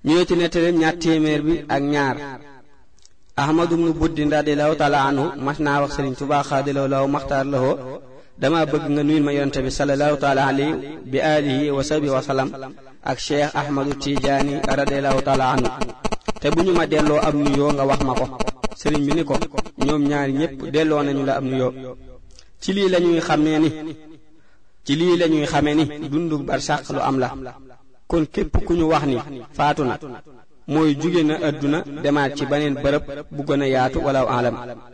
ñëwee ci nettaleem ñaar téeméer bi ak ñaar ahmadu bnu buddin radiallahu taala anhu mas naa wax sëriñ tubaa xaadalaw law maxtaar lahoo dama bëgg nga nuyul ma yonente bi salallahu taala alayhi bi alihi wa sahbi wa salam ak cheikh ahmadu tijaani radiallahu taala anhu te bu ñu ma delloo ab nuyoo nga wax ma ko sëriñ bi ni ko ñoom ñaari ñépp delloo nañu la ab nuyoo ci lii lañuy xamee ni ci lii lañuy xamee ni dundu barsàq lu am la kon képp ku ñu wax ni faatu na mooy jóge na àdduna demaat ci beneen bërëb bu gën a yaatu wala alam